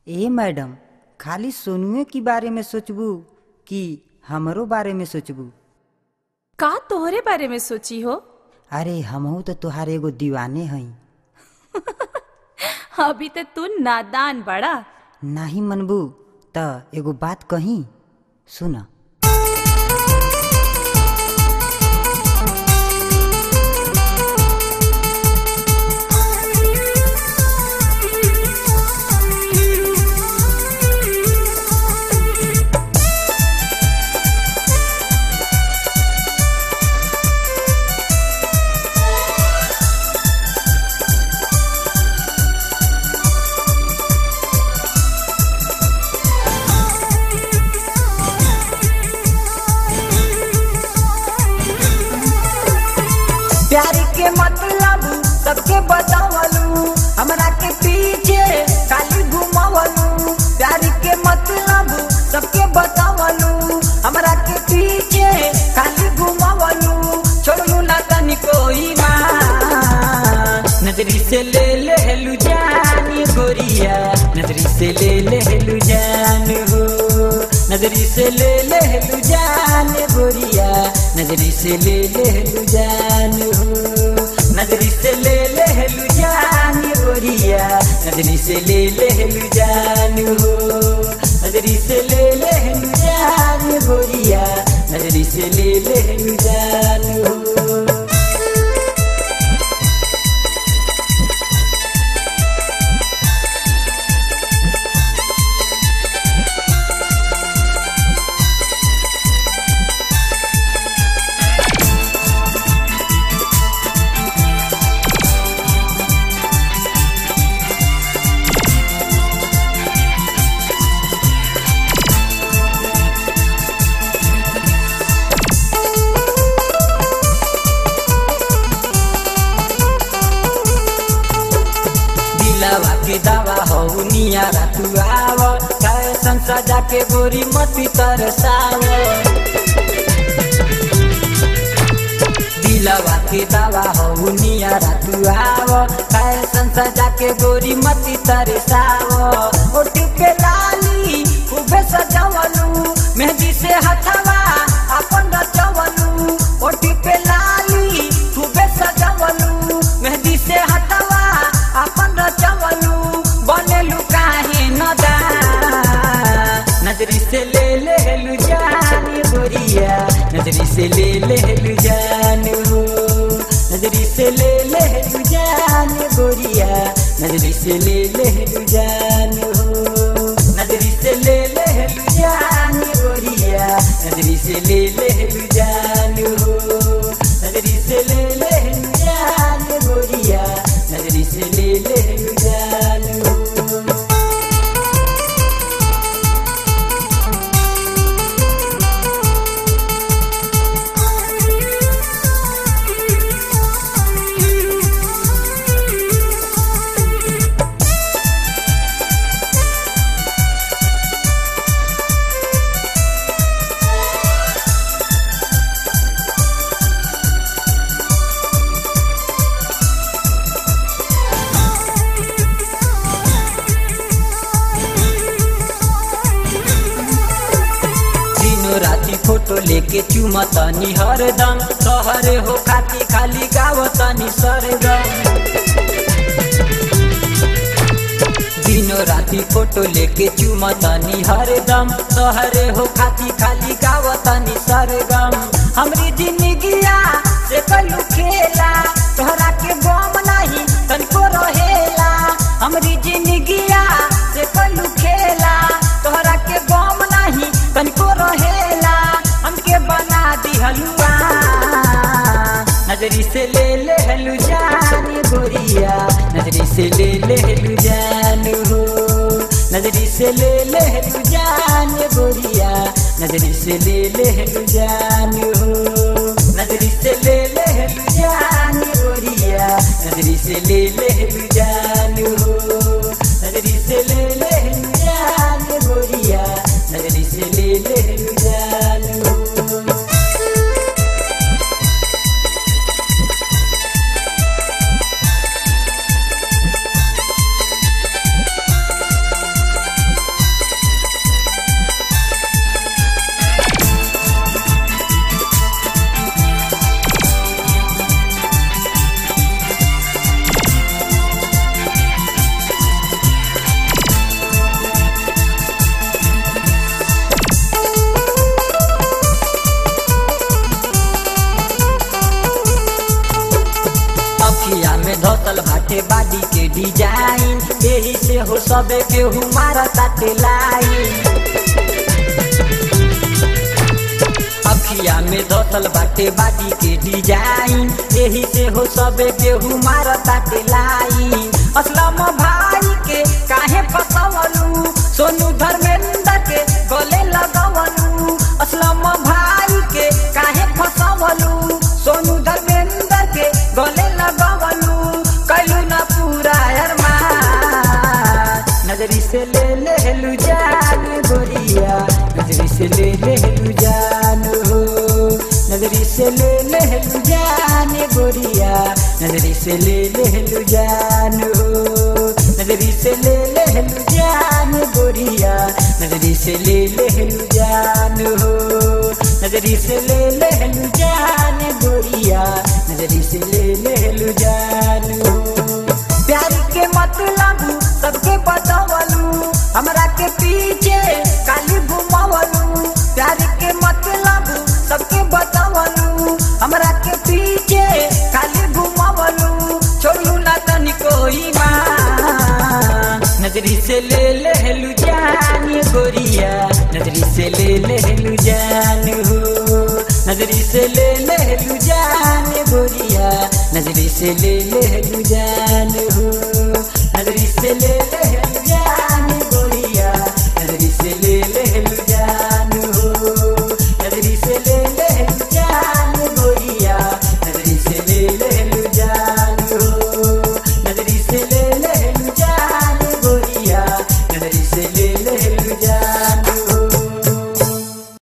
ए madam खाली सोनुए के बारे में सोचबू कि हमरो बारे में सोचबू का तोहरे बारे में सोची हो अरे हमहू तो तुहार एगो दीवाने हई अभी तो तू नादान बड़ा नाही मनबू त एगो बात कही सुन प्यार के मतलब सबके बतावलू हमरा के पीछे खाली घुमावलू प्यार के मतलब सबके बतावलू हमरा के पीछे खाली घुमावलू छोड़ू ना तनी कोई नजरी से ले ले लू जानी गोरिया नजरी से ले ले लू जान हो नजरी से ले ले लू जान गोरिया नजरी से ले ले लू जान हो नजरी से ले ले लू जान गोरिया नजरी से ले ले लू जान हो नजरी से ले ले लू जान गोरिया नजरी से ले ले लू जान हो दिलवा के दवा हो नियारा तू आव फैशन सजा के गोरी मती तरसाव दिलवा के दवा हो नियारा तू आव फैशन सजा के गोरी मती तरसाव ओठ पे लाली खूबे सजावलू मेहंदी से हथवा अपन रचवलू ओठ पे लाली खूबे सजावलू मेहंदी से हथवा अपन रचवलू बनेलू काहे नदा नजरी से ले ले लू जान गोरिया नजरी से ले ले लू जान हो नजरी से ले ले लू जान गोरिया नजरी से ले ले लू जान हो नजरी से ले ले लू जान गोरिया नजरी से ले ले लू जान हो नजरी से ले ले लू जान गोरिया नजरी से ले ले लू जान हो दिनो राती फोटो लेके चुमतनी हरदम सहरे हो खाती खाली गावतनी सरगम दिनो राती फोटो लेके चुमतनी हरदम सहरे हो खाती खाली गावतनी सरगम हमरी जिंदगिया से कलू खेला तोहरा के गम नहीं तनिको रहेला हमरी जिंदगिया से कलू खेला तोहरा के गम नहीं तनिको रहेला हमके बना दी हलुआ नजरी से ले ले हलू जान गोरिया नजरी से ले ले हलू जान हो नजरी से ले ले हलू जान गोरिया नजरी से ले ले हलू जान हो नजरी से ले ले हलू जान गोरिया नजरी से ले ले हलू जान हो नजरी से ले ले हलू जान गोरिया नजरी से ले ले हलू जान हो बाडी के डिजाइन यही से हो सबे केहू मारा ताटे लाइन अखिया में धसल बाटे बाडी के डिजाइन यही से हो सबे केहू मारा ताटे लाइन असलम भाई के काहे फसवलू सोनू धर्मेंद्र के गले लगवलू असलम भाई के काहे फसवलू सोनू धर्मेंद्र के गले लगवलू कैलू ना पूरा अरमान नजरी से ले ले लू जान गोरिया नजरी से ले ले लू जान हो नजरी से ले ले लू जान गोरिया नजरी से ले ले लू जान हो नजरी से ले ले लू जान गोरिया नजरी से ले ले लू जान हो नजरी से ले ले लू जान गोरिया नजरी से ले ले लू जान हो प्यार के मतलब सबके बतावलू हमरा के पीछे काली घुमावलू प्यार के मतलब सबके बतावलू हमरा के पीछे काली घुमावलू छोड़ू ना तनिको ईमान नजरी से ले लेलू जान गोरिया नजरी से ले लेलू जान हो नजरी से ले लेलू जान गोरिया नजरी से ले लेलू जान हो नजरी से ले ले